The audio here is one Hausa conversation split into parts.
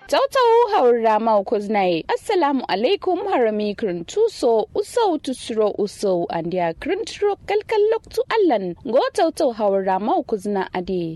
tautau haura mau kuznaye assalamu alaikum harami tuso usau tusro usau andia krintro kalkal loktu allan go tautau haura mau kuzna ade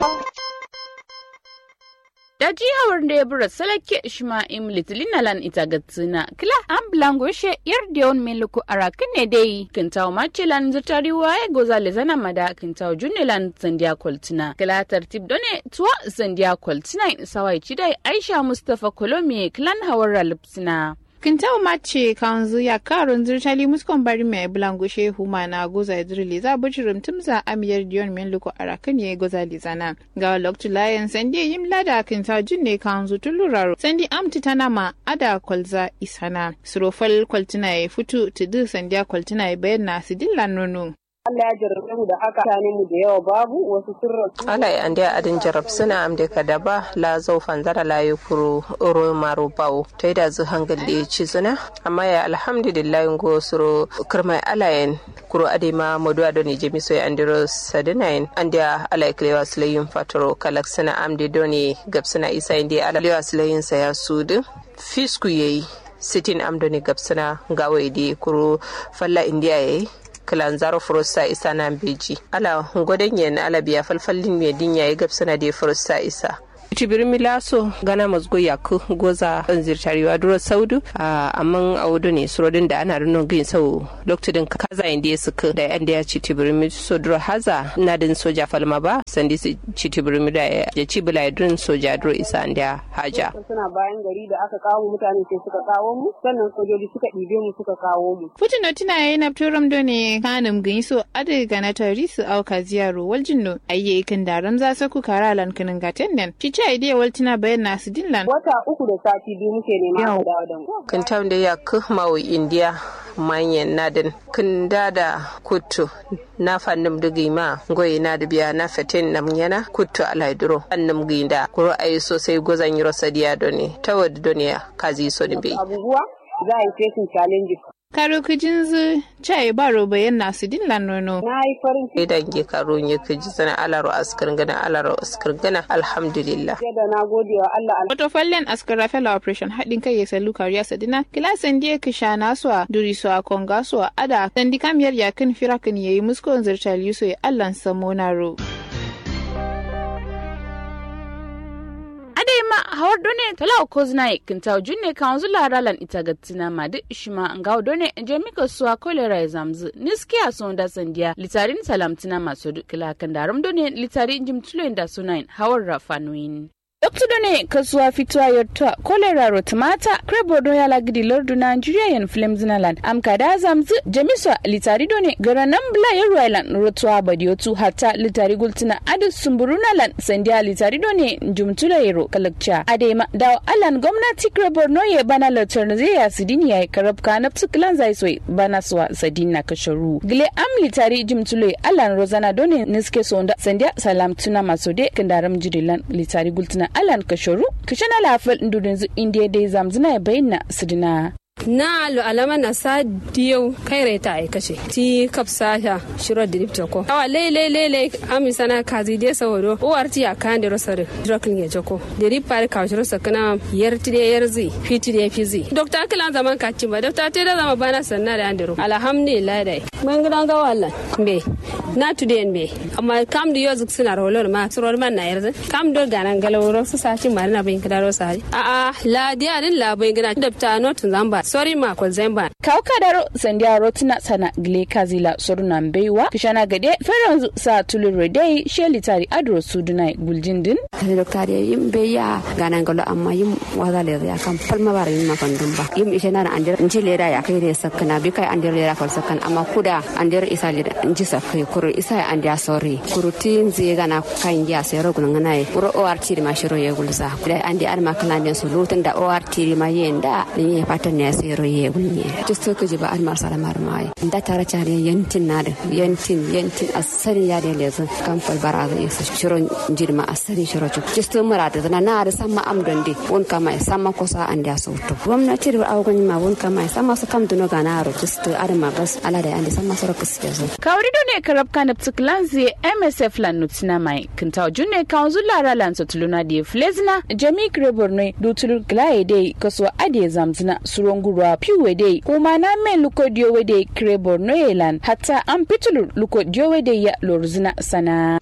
da jihar da ya bura salake ishma'im litlinalan ita gatsina kila an blango she yar da yawan meluku arakin ne dai kintaw machilan zutari waye goza le zana mada kintaw junilan zandiya kwaltina kila tartib done tuwa zandiya kwaltina in sawai cidai aisha mustafa kolomi kilan hawar lipsina Kintau mace kanzu ya karun zirtali muskon bari mai bulango shehu mana goza idrili za bujirim tumza amiyar diyon min luko arakan ya goza lizana. Ga loktu layan sandi yim lada kintau jinne kanzu tuluraro sandi amti tana ma ada kwalza isana. Surofal kwaltina ya futu tudu sandiya kwaltina ya bayan na sidillan nono. Allah ya jarrabe mu da haka mutane mu da yawa babu wasu sun rasu. Allah ya ande adin jarab suna am da kadaba la zau fanzara la yukuru oro maru bawo to da zu hangal da ci suna amma ya alhamdulillah ngo suro kirmai alayen kuro ade ma modu ado ni jemi so andiro sadinain ande ala klewa sulayin fatoro kalak suna am de doni gab suna isa inde ala klewa sulayin sa ya sudu fisku yayi sitin am doni gab suna gawo ide kuro falla indiya yayi kilanzaro furusa isa na beji ala godon yen ala biya falfallin me dinya ya gabsana da furusa isa tibir milaso gana mazgo yaku goza zirtariwa duro saudu amma a wudu ne surodin da ana rinon gin sau lokacin kaza inda ya suka da yanda ya ci tibir so duro haza na din soja falma ba sandi su ci tibir da ya ci bila din soja duro isa inda haja suna bayan gari da aka kawo mutane sai suka kawo mu sannan sojoji suka ɗibe mu suka kawo mu Futino tina yayi na turam do ne kanum gin so ade gana tari su auka ziyaro waljinno ayye kan daram za su ku karalan kinin gaten nan ci ta ide waltina bayan nasu dillan wata uku da sati biyu muke nema a dawo da mu kan tam da ya mawo indiya manyan nadin kan da kutu na fannin dugi ma goyi na da biya na fatin nam yana kutu alaiduro annum ginda kuro ayi sosai gozan yiro sadiya doni tawad doniya kazi so ni bai abubuwa za a yi facing challenges karo kujin zu chai baro bayan nasu dillan nono na yi farin ciki idan ge karo nye kuji sana alaro askar gana alaro askar gana alhamdulillah da na gode wa Allah Wato fallen askara fela operation haɗin kai ya sallu kariya sadina kilasan diya kisha naswa duri su a konga su a ada sandi kamiyar yakin firakin yayi muskon zirtal yuso ya allan samonaro. ma hawar done tala ko zina kinta junne kan zula ralan ita gatsina ma duk ishma ngaw done jami'a suwa kolera ya zamzu niskiya son da sandiya litarin salamtina masu dukila kan darum done litarin jimtulo da sunain hawar rafanuin Dr. Done kasuwa fitowa yotta kolera rotumata krebo do yala gidi lordu Nigeria yan film zinaland am kada zamzu jamiswa litari done gara nan bla ya ruwailan rotuwa badiotu hata litari gultina adu sumburuna lan sandiya litari done jumtula yero kalakcha adema daw alan gwamnati krebo no ye bana latar zai ya sidini ya karab ka na psukilan zai soy bana suwa sadina kasharu gile am litari jumtula alan rozana done niske sonda sandiya salam tuna masode kandaram jirilan litari gultina alan kashoru kashana lafal ndudun zu indiya dai zamzina ya bayyana sidina na lo alama na sa diyau kai rai ta aikace ti kapsa sha shiro dirip joko awa le le le le ami sana kazi de saworo uwar ti akan de rosare drokin ya joko dirip pare ka shiro sakana yer ti de yer zi fiti de fizi dokta kilan zaman ka ba dokta te da zama bana sanna da andiro alhamdulillah dai man gidan ga wallan be na tu de be amma kam da yozik suna rolor ma suror man na yarda kam do ganan galawro su saci marina bin kidaro sai a a la dia din la bin gina dokta notun zamba sorry ma ko zemba kaw kadaro sandiya rotuna sana gile kazila soruna mbeiwa kishana gade feranzu sa tulure dai sheli tari adro sudunai guljindin kare dokta de yim be ya ganan galo amma yim waza le ya kan palma bar yim ma fandum ba yim ishe na andir inji le da ya kai ne sakana bi kai andir le da fal sakan amma kuda andir isa le inji sakai kuro isa andir sorry kuro tin zai gana kan ya sai rogun ngana e kuro ORT ma shiro ye gulsa da andi ar ma kala ne su lutun da ORT ma yenda ne ya fatan ne sai sai roye gunye just to kuje ba almar salamar mai da tara cha ne yantin na da yantin yantin asari ya da lezu kan fal baraza ya shiro jirma asari shiro chu just to mara da na na da sama am donde won kama sama kosa an da sauto gwamnati da awgon ma won kama sama su kam duno gana ro just to adama bas ala da ande sama soro kuske zo kawri do ne karab kan psiklanzi msf lan nutina mai kintaw junne kanzu lara lan sotuluna de flezna jami kreborne dutulu glaye de kaso ade zamzina surongurwa piwe de kuma na men luko diyowe de kreborno yelan hatta an pitulu luko diyowe de ya lorzina sana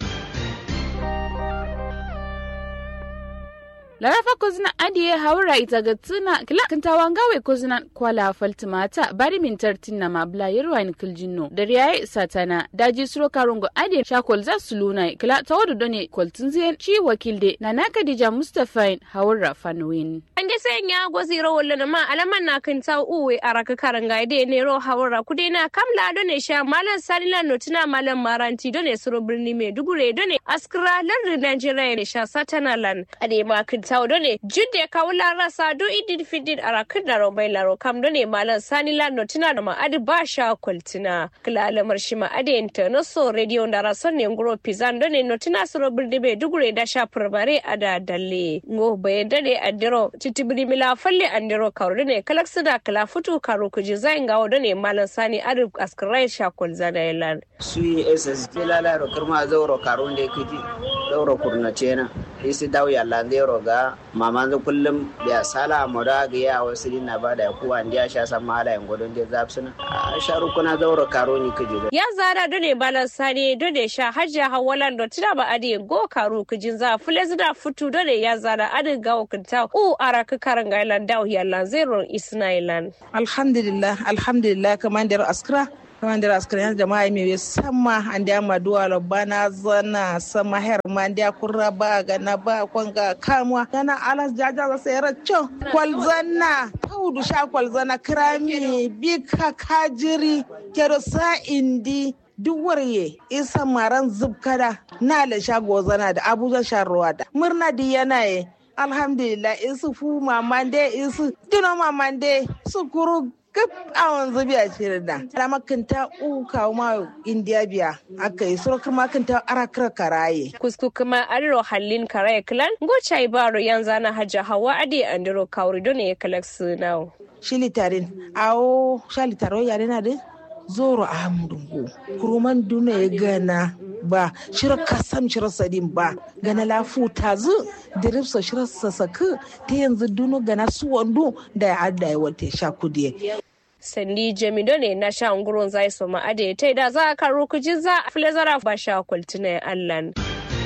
larafa kozina adiye haura ita ga tuna kila kintawan gawe kozina kwala faltimata bari min tartin ma bla yerwain kiljinno da riyaye satana daji suro karungo adiye shakol za su luna kila tawadu done kwaltin ziyan ci wakilde na naka dija mustafain haura fanwin an ge sen ya gozi ro wolle ma alaman na kan taw uwe araka karanga de ne ro haura kude na kamla done sha malan salila notina malan maranti done suro birni me dugure done askra lar Nigeria ne sha satana lan ade ma kan taw done judde kawla rasa do idin fidin arakan da romai laro kam done malan salila notina da ma adi ba sha kwaltina kila alamar shi ma ade internaso radio da rason ne ngoro pizan done notina suro birni me dugure da sha furbare ada dalle ngo bayan dane adiro titibiri mila falle andiro karu ne kalak sida kala futu karu kuji zain gawo dane malan sani adu askarai shakol zana yalan sui ss tilala ro kirma zauro karu ne kiji zauro kurna cena isi dawo yalla zero ga mama zo kullum biya sala moda ga ya wasu dinna bada ku an dia sha san mala en godon je zapsuna a sharu kuna zauro karu ni kiji ya zara dane malan sani dane sha hajja hawalan do tina ba adi go karu kujin za fule zida futu dane ya zara adi gawo kinta u araka karanga ilan dawo yalla zero isna ilan alhamdulillah alhamdulillah kamandar askra kamandar askra yan jama'a mai sama an da ma duwa bana zana sama her ma da kurra ba ga na ba kwanga kamwa yana alas jaja za sai racco kwalzana taudu sha kwalzana krami bika kajiri kero sa indi duk warye isa maran zubkada na da shago zana da abuja sharuwa da murna di yana ye alhamdulillah isu fu mamande isu dino mamande su kuru gab awon zubi a cikin da da makanta uka ma indiya biya aka yi surakar makanta arakar karaye kusku kuma adiro hallin karaye klan gocha baro yan zana hajja hawa ade andiro kawri don ya kalak sunau shilitarin awo shalitaro yare na din zoro a hamdungu kuruman duna ya gana ba shirar kasam shirar sadin ba gana lafu ta zu diripsa shirar sasaku ta yanzu dunu gana su wando da ya adda ya wata sha kudiye sandi jamido ne na sha nguron zai so ma ade ta da za a karo kujin za a filazara ba sha kwaltina allan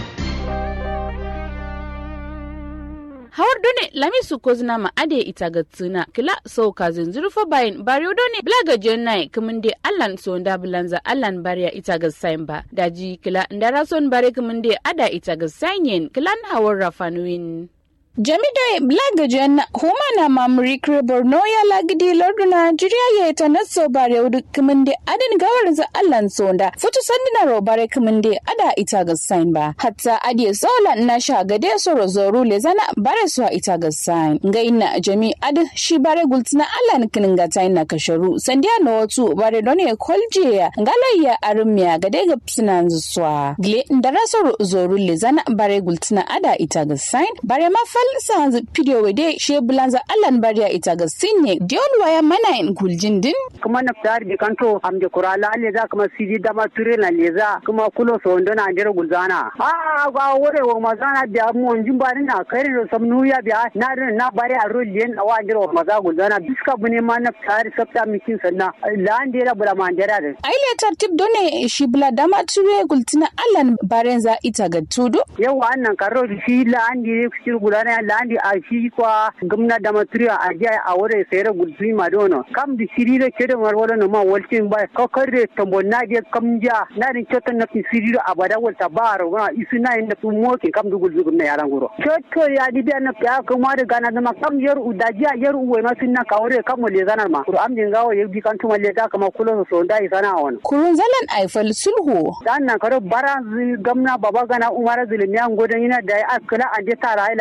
hawar done lamisu kozina ma ade ita ga tsina kila so ka zinzuru fa bayin bariyo done blaga jennai kuminde allan so nda bulanza allan bariya ita ga sain ba daji kila ndara son bare kuminde ada ita ga sanyen kilan hawar rafanuin Jami'da Blagajen Humana Mamri Borno ya lagidi larduna jiriya ya ta naso bare wudu kuminde adin gawar za allan sonda futu sandina ro bare kuminde ada ita ga sign ba hatta adiye sola na sha gade so rozoru le zana bare so ita ga sign ngaina jami ad shi bare gultina allan kininga ta ina kasharu sandiya no watu bare done kolje ya ngalayya armiya gade ga psinan zuwa gle ndara so zoru le zana bare gultina ada ita ga sign bare mafal sanzu pidio wede she bulanza allan bariya ita ga sinye dion waya mana in kuljin din kuma na fitar bi kanto am de kurala le za kuma sidi dama ture na le za kuma kulo so ndo na ndere gulzana a ga wore wo mazana biya mu onjin bari na kare do sam nuya biya na na bari a rolien awa ndere wo maza gulzana biska bune ma na fitar sabta mikin sanna la ndere bula ma ndere da aile tartib done shi bula dama ture gultina allan barenza ita ga tudu yawa annan karo shi la andi shi gulana la andi a shi kwa gamna da maturiya a jiya a wurin sayar gudun madono kam da shiri da ke da marwala na ma walcin ba kakar da tambon na je kam ja na din cewa na fi shiri da abada walta ba a rawa isu na yin da fi moke kam da gudun na yaran guro. Ceto ya di biya na ya kuma da gana zama kam yar u da jiya yar uwe ma sun na kawo da kam wale zanar ma. Kuro amjin gawa ya bi kan tuma le da kama kula so da yi sana wani. Kurun zalan aifal sulhu. Dan nan karo bara gamna baba gana umara zulmiyan godon yana da ya askala an je tara ila ci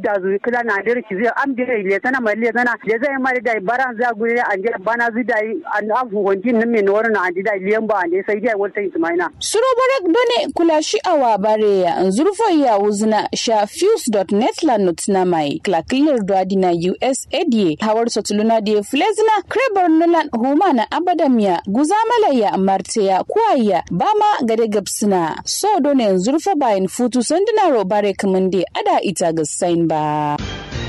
da zu kila na dire ki zai am dire le tana mai le tana le zai mai da baran za gure an je bana zu da an afu honjin nan me wani na an ji da liyan ba an je sai dai wata ismaina suro barak done kula shi awa bare ya zurfo ya uzna sha fuse.net la notna mai klakilir dwadina USADA hawar sotuluna da flezna krebar nulan huma na abadamiya guzamala ya marteya kuwaya bama gade gabsina so done zurfa bayan futu sanduna robare kamande ada ita ga sain ba.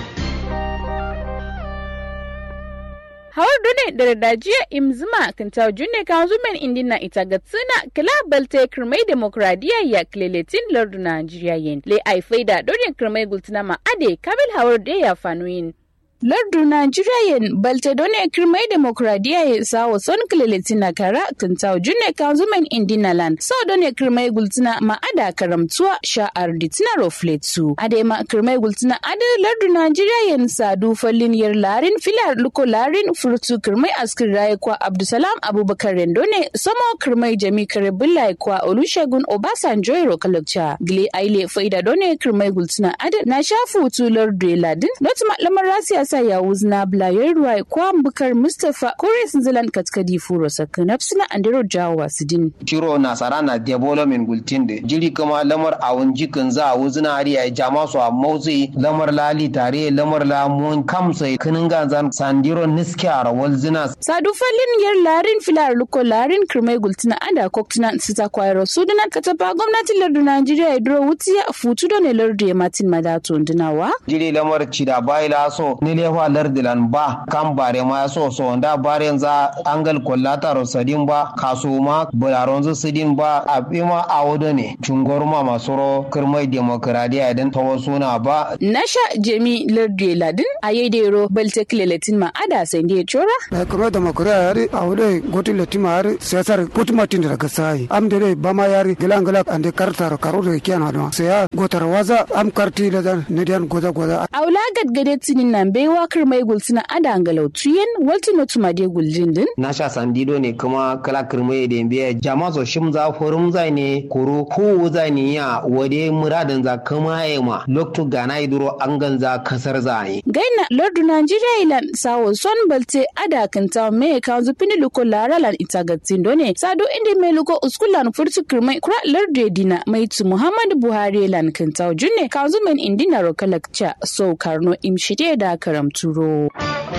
hawar dune da dajiya imzima kan tawo junne kan zumen indina ita ga tsina kila balte kirmai demokradiya ya kleletin lardu najeriya yin le ai faida dole kirmai gultina ma ade kabil hawar da ya fanuyin lardu Najeriya balte done kirmai demokradiya ya sawo son kililitina kara kintaw junne kanzumen indinalan so done kirmai gultina ma ada karamtuwa sha'ar ditina rofletu ade ma kirmai gultina ade lardu Najeriya yin sadu fallin yar larin filar luko larin furtu kirmai askir raye kwa Abdusalam Abubakar Rendone samo kirmai jami kare billahi kwa Olusegun Obasanjo ro kalakcha gile aile faida done kirmai gultina ade na shafu tu lardu ladin not lamar rasiya sa ya wuzna blayar ruwa kwa bukar mustapha kore sun zilan katkadi furo saka nafsina andiro jawo wasidin shiro nasara na development gultinde jiri kama lamar awun jikin za a wuzna ari a jama su a motsi lamar lali tare lamar lamun kamsa kinin ganzan sandiro niski a rawal zina sadu falin yar larin filar luko larin kirmai gultina ada koktina sita kwairo sudana kataba gwamnatin lardu najeriya ya duro wutiya futu da ne lardu ya matin madato dunawa jiri lamar cida bai laso ni lefa lardilan ba kan bare ma so so da bare za angal kollata rosadin ba kaso ma bularon zu sidin ba abima a wado ne cungorma masoro kirmai demokradiya idan ta wasu na ba nasha jemi lardu ladin a yedero balte kilelatin ma ada sai ne chora na kuma demokradiya yari a wado gotin latima yari siyasar kutumatin da daga sai am dere ba ma yari gilan gila ande kartar karo da kiyana don sai ya gotar waza am karti da ne dan goza goza aula gadgade tinin nan baiwa kar mai gultina ada angalau tuyen walti no tuma de guljin din na sha sandido ne kuma kala kirmai da biya jama so shim za forum zai ne koro ko zai ne ya wade muradin za kama ya ma lokto gana iduro an ganza kasar zai gaina lordu nigeria ilan sawo son balte ada kanta me ka zupini luko laralan itagatin done sado inde me luko uskulan furtu kirmai kura lordu dina mai tu muhammadu buhari lan kanta junne ka zumen indina rokalakcha so karno imshide da karamturo.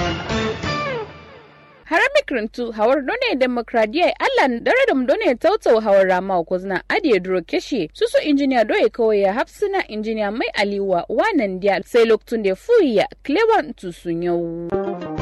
harami kirintu hawar done demokradiya allan dare dum done tautau hawar rama ko zina adiye duro keshe susu injiniya doye kawai ya hafsina injiniya mai aliwa wanan dia sai loktun da fuya klewan tusun yau.